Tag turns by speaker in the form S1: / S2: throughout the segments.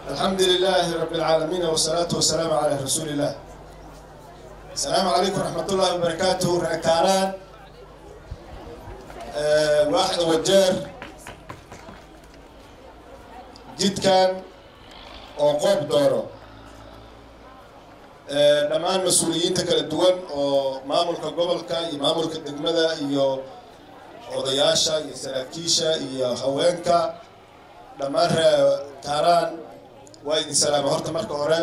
S1: الحمد لله رب العالمين والصلاة والسلام على رسول الله السلام عليكم ورحمة الله وبركاته ركاران أه واحد وجار جد كان وقوب دوره dhammaan mas-uuliyiinta kala duwan oo maamulka gobolka iyo maamulka degmada iyo odayaasha iyo saraakiisha iyo haweenka dhammaan ree kaaraan waa idin salaama horta marka hore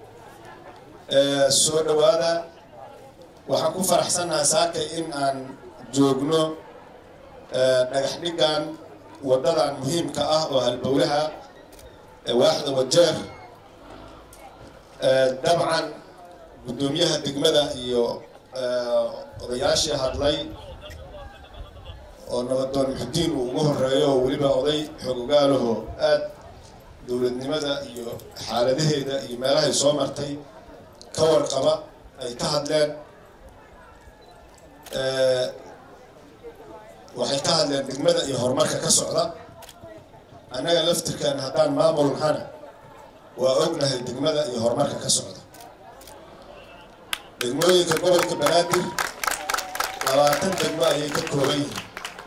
S1: soo dhowaada waxaan ku faraxsannahay saaka in aan joogno dhagax dhigan waddadan muhiimka ah oo halbowlaha waaxda wajeer dabcan guddoomiyaha degmada iyo odayaashii hadlay oo nabadoon muxudiin uu ugu horeeyo oo weliba oday xoogogaalaho aad dowladnimada iyo xaaladaheeda iyo meelahay soo martay ka warqaba ay ka hadleen waxay ka hadleen degmada iyo horumarka ka socda annaga laftirkan haddaan maamul nahana waa ognahay degmada iyo horumarka ka socda degmooyinka gobolka banaadir labaatan degmo ayay ka kooban yihiin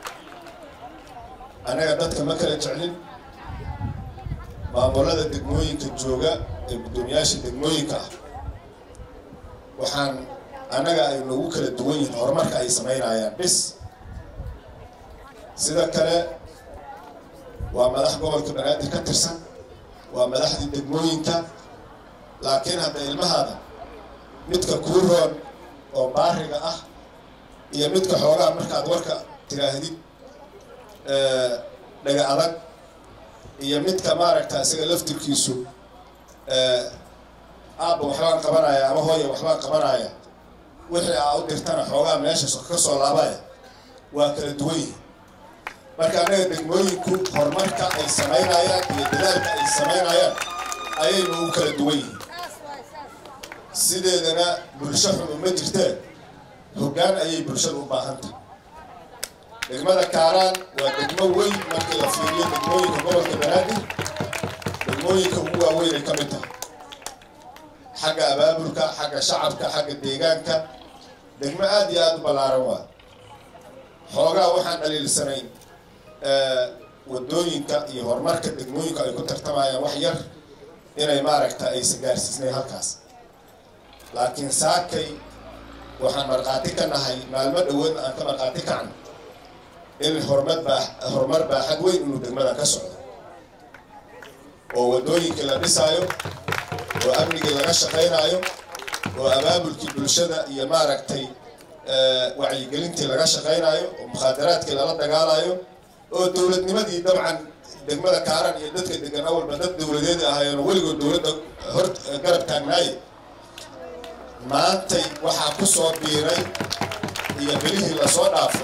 S1: annaga dadka ma kala jeclin maamulada degmooyinka jooga ee guddoomiyaasha degmooyinka ah waxaan annaga ay noogu kala duwan yihiin horumarka ay samaynayaan bis sida kale waa madax gobolka banaadir ka tirsan waa madaxdii degmooyinka laakiin hadda ilmahaada midka kuu roon oo baariga ah iyo midka xoogaa markaad warka tiraahdid dhaga adag iyo midka maaragta isaga laftirkiisu aabba waxbaan qabanaya ama hooya waxbaan qabanaya wixii aa u dirtana xoogaa meesha ka soo laabaya waa kala duwan yihin marka annaga degmooyinku horumarka ay samaynayaan iyo dadaalka ay samaynayaan ayaynu u kala duwan yihiin sideedana bulsho xun uma jirteen hoggaan ayay bulshada u baahantahay degmada kaaraan waa degmo weyn markii la fiiriyo degmooyinka gobolka banaadir degmooyinka ugu waaweyn ay ka mid tahay xagga abaabulka xagga shacabka xagga deegaanka degmo aada iyo aada u ballaaran waa xoogaa waxaan dhaliilsanayn wadooyinka iyo horumarka degmooyinka ay ku tartamayaan wax yar inay maaragta aysan gaarsiisnayn halkaas laakiin saakay waxaan markhaati ka nahay maalmo dhawoodna aan ka markhaati kacno in horumar baa horumar baaxad weyn inuu degmada ka socdo oo waddooyinkii la dhisaayo oo amnigii laga shaqaynaayo oo abaabulkii bulshada iyo maaragtay wacyigelintii laga shaqaynaayo oo mukhaadaraadkii lala dagaalayo oo dowladnimadii dabcan degmada kaaran iyo dadka degan awalba dad dowladeed ahaayeen oo weligood dowladda hor garab taagnaaye maantay waxaa ku soo biiray iyo bilihii lasoo dhaafo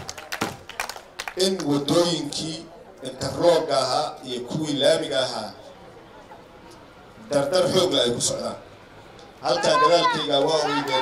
S1: in waddooyinkii interlooga ahaa iyo kuwii laamiga ahaa dardar xoogla ay ku socdaan halkaa gadaalkayga waa oydeen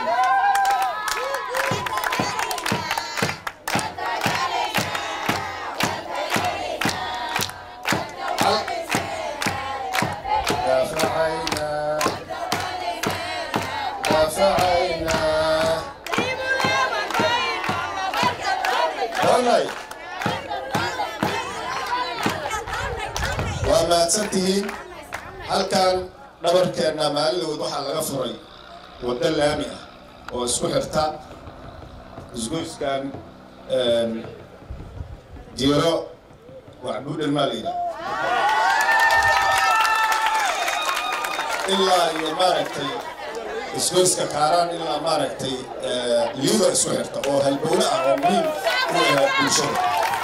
S1: waa mahadsan tihiin halkan dhabarkeenna maalilowd waxaa laga furay waddo laami ah oo isku xirta isgoyskan jiro wacbuudhan maa la yidhaha ilaa iyo maaragtay isgoyska kaaraan ilaa maaragtay liido isku xirta oo halbowle ah oo muhiim u ahaa bulshada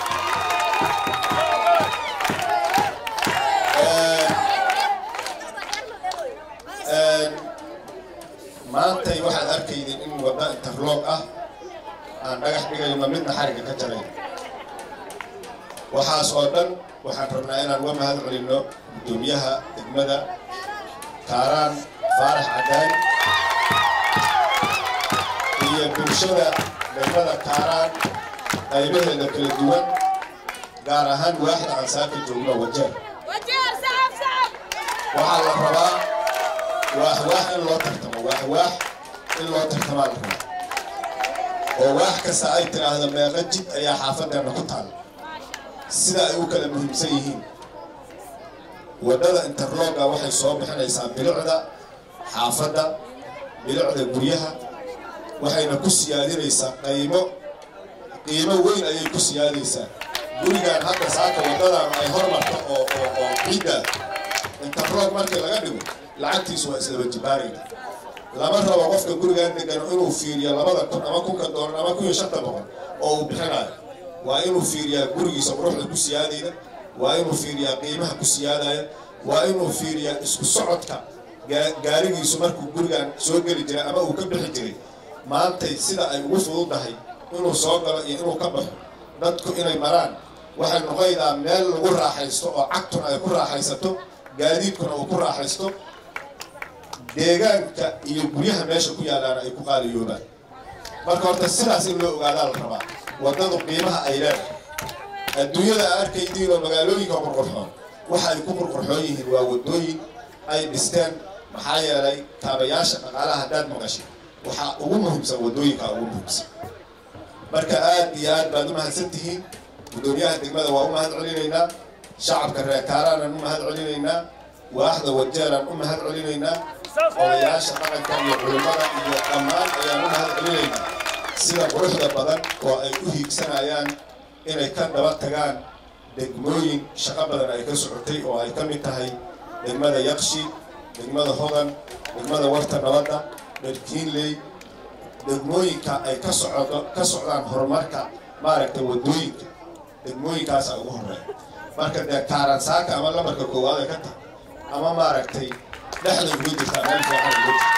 S1: maantay waxaad arkaydeen in wadda interloog ah aan dhagax dhigayno midna xariga ka jarayn waxaas oo dhan waxaan rabnaa inaan uga mahad celinno guddoomiyaha degmada kaaraan faarax cadaan iyo bulshada degmada kaaraan qaybaheeda kala duwan gaar ahaan waaxda aan saaka joogno wajeer
S2: وجير سحب سحب
S1: waxaa la rabaa waaxwaax in loo tartamo waaxwaax in loo tartamaa la rabaa oo waax kasta ay tidhaahdo meeqa jid ayaa xaafadeenna ku taala sida ay u kala muhiimsan yihiin waddada interlooga waxay soo bixinaysaa bilicda xaafadda bilicda guryaha waxayna ku siyaadinaysaa qaymo qiimo weyn ayay ku siyaadaysaa gurigaan hadda saaka waddadan ay hormarto oo oo oo ciidda interloog markii laga dhigo lacagtiisu waa islaba jibaarayna lama rabo qofka gurigaan degan inuu fiiriyo labada kun ama kunka doolar ama kun iyo shanta boqol oo uu bixinayo waa inuu fiiriyaa gurigiisa quruxda ku siyaadayda waa inuu fiiriyaa qiimaha ku siyaadaya waa inuu fiiriyaa isku socodka gaarigiisu markuu gurigan soo geli jiray ama uu ka bixi jiray maantay sida ay ugu fududahay inuu soo galo iyo inuu ka baxo dadku inay maraan waxay noqonaydaa meel lagu raaxaysto oo cagtuna ay ku raaxaysato gaadiidkuna uu ku raaxaysto deegaanka iyo guryaha meesha ku yaalaana ay ku qaaliyoobaan marka horta sidaas in loo ogaadaa la rabaa waddadu qiimaha ay leedahay adduunyada a arkaydiin oo magaalooyinka qurqurxoon waxa ay ku qurqurxoon yihiin waa waddooyin ay dhisteen maxaa yeelay taabayaasha dhaqaalaha haddaad maqashay waxaa ugu muhiimsan waddooyinkaa ugu muhiimsan marka aad iyo aad baad u mahadsan tihiin guddoomiyaha degmada waa u mahad celinaynaa shacabka reer kaaraanan u mahad celinaynaa waaxda wajeelaan u mahad celinaynaa odayaasha dhaqanka iyo culimmada iyo dhammaan ayaan u mahad celinaynaa sida quruxda badan oo ay u hiigsanayaan inay ka daba tagaan degmooyin shaqo badan ay ka socotay oo ay ka mid tahay degmada yaqshi degmada hodan degmada warta nabadda dharkiinley degmooyinka ay ka socdo ka socdaan horumarka maaragtay waddooyinka degmooyinkaasa ugu horeeya marka dee kaaransaaka ama lamarka koowaad ay ka tahay ama maaragtay dhexda uga jirtaa meel fiican uga jirta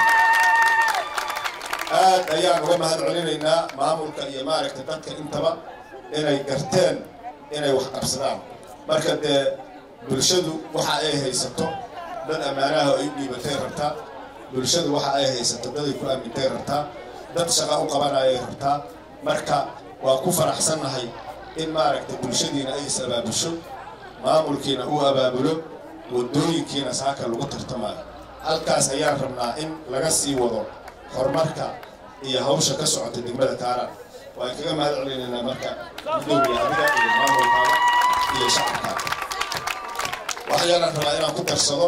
S1: aad ayaan uga mahad celinaynaa maamulka iyo maaragtay dadka intaba inay garteen inay wax qabsadaan marka dee bulshadu waxa ay haysato dad ammaanaha ay u dhiibatay rabtaa bulshadu waxa ay haysato dad ay ku aamintay rabtaa dad shaqa u qabanayay rabtaa marka waa ku faraxsannahay in maaragtay bulshadiina ay is abaabusho maamulkiina uu abaabulo waddooyinkiina saaka lagu tartamayo halkaas ayaan rabnaa in laga sii wado horumarka iyo hawsha ka socota degmada kaaraan waan kaga mahad celinaynaa marka gudoomiya adiga iyo maamulkaada iyo shacabkaada waxayaanan rabaa inaan ku darsado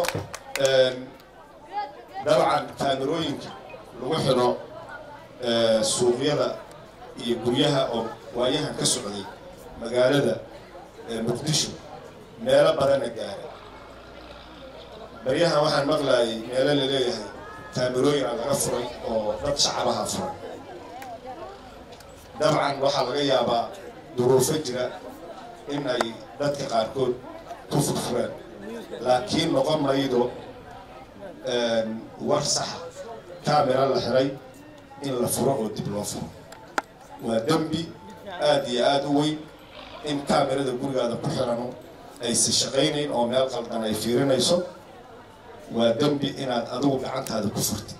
S1: dabcan kaamirooyinka lagu xidho suuqyada iyo guryaha oo waayahan ka socday magaalada muqdisho meelo badana gaaray baryahan waxaan maqlaayay meelo la leeyahay kaamirooyin aan laga furay oo dad shacabaha furay dabcan waxaa laga yaabaa duruufo jira in ay dadka qaarkood ku furfureen laakiin noqon maydo war saxa kaamira la xiray in la furo oo dib loo furo waa dembi aad iyo aada u weyn in kaamirada gurigaada ku xirano aysa shaqaynayn oo meel qaldan ay fiirinayso waa dembi inaad adigu gacantaada ku furtid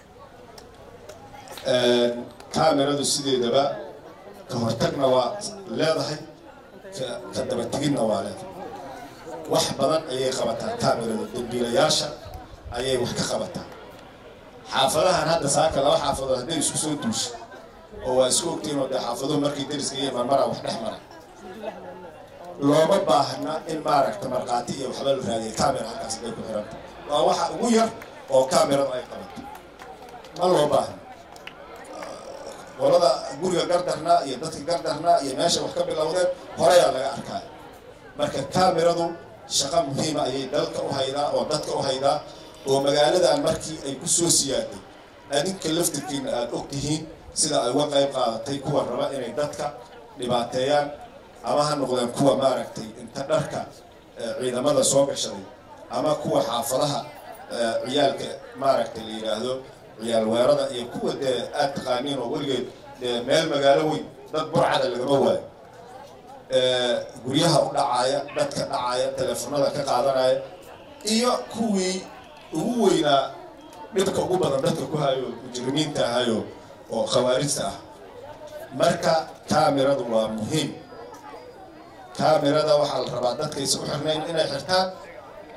S1: kaamiradu sideedaba ka hortagna waa leedahay ka dabategidna waa leedahay wax badan ayay qabataa kaamiradu dambiilayaasha ayay wax ka qabataa xaafadahan hadda saaka laba xaafadood hadday isku soo duusho oo waa isku ogtiin oo dee xaafaduhu markii dariska iyo marmara wax dhex mara looma baahna in maaragta markhaati iyo waxba la raadiya kaamira halkaas bay ku xiranta waa waxa ugu yar oo kaamiradu ay qabato ma loo baahna qolada guriga gardarnaa iyo dadka gardarnaa iyo meesha wax ka bilowdeen horeyaa laga arkaya marka kaamiradu shaqo muhiima ayay dalka u haydaa oo dadka u haydaa oo magaaladan markii ay ku soo siyaaday adinka laftirkiina aada og tihiin sida ay uga qayb qaadatay kuwa raba inay dadka dhibaateeyaan ama ha noqdeen kuwa maaragtay inta dharka ciidamada soo gashaday ama kuwa xaafadaha ciyaalka maaragtay la yidhaahdo ciyaal weerada iyo kuwa dee aad taqaaniin oo weligeed dee meel magaalo weyn dad burcada lagama waayo guryaha u dhacaaya dadka dhacaaya teleefonada ka qaadanaya iyo kuwii ugu weynaa dhibka ugu badan dadka ku hayo mujrimiinta ahayo oo khawaarijta ah marka kaamiradu waa muhiim kaamirada waxaa la rabaa dadkaysa u xirnayn inay xirtaan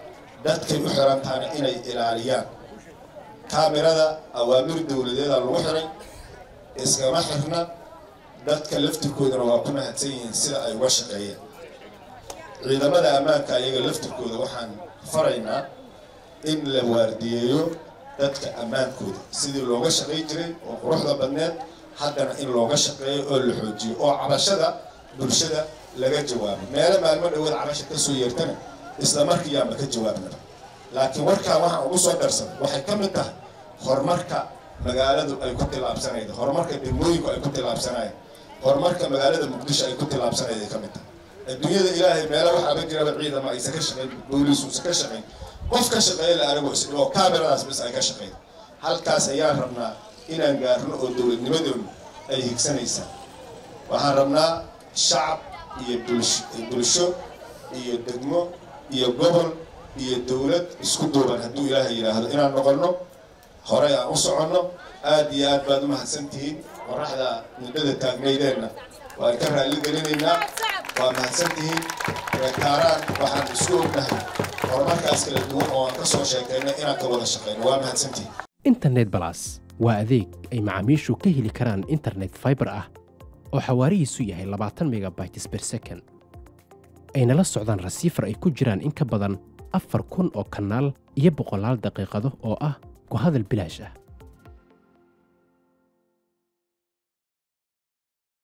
S1: dadkay u xirantaana inay ilaaliyaan kaamirada awaamir dowladeeda lagu xiray iskama xirna dadka laftirkoodana waa ku mahadsan yihiin sida ay uga shaqeeyeen ciidamada ammaanka ayaga laftirkooda waxaan faraynaa in la waardiyeeyo dadka ammaankooda sidii looga shaqay jiray oo quruxda badneed haddana in looga shaqeeyo oo la xoojiyo oo cabashada bulshada laga jawaabo meelo maalmo dhawood cabasha ka soo yeertana isla markiiyaanba ka jawaabnaba laakiin warkaan waxaan ugu soo darsan waxay ka mid tahay horumarka magaaladu ay ku tillaabsanayda horumarka degmooyinku ay ku tillaabsanayeen horumarka magaalada muqdisho ay ku tillaabsanayday ka mid tahay adduunyada ilaahay meelo waxaaba jiraba ciidama aysa ka shaqayn booliisuusa ka shaqayn qof ka shaqeeya la arago isdhigo kaamiradaas bis ay ka shaqayn halkaas ayaan rabnaa inaan gaarno oo dowladnimadoonu ay higsanaysaa waxaan rabnaa shacab iyo bulsho iyo degmo iyo gobol iyo dowlad isku duuban hadduu ilaahay yidhaahdo inaan noqonno horey aan u soconno aad iyo aad baad u mahadsantihiin qoraxda muddada taagnaydeenna waan ka raalli gelinaynaa waa mahadsantihiin reetaaraan waxaan isku ognahay horumarkaas kala duwan oo aan ka soo sheekaynay inaan ka wada shaqayno waa mahadsantihiin
S2: internet balas waa adeeg ay macaamiishu ka heli karaan internet fiber ah oo xawaarihiisu yahay labaatan megabytes per second ayna la socdaan rasiifar ay ku jiraan in ka badan afar kun oo kanaal iyo boqolaal daqiiqado oo ah ku hadal bilaash ah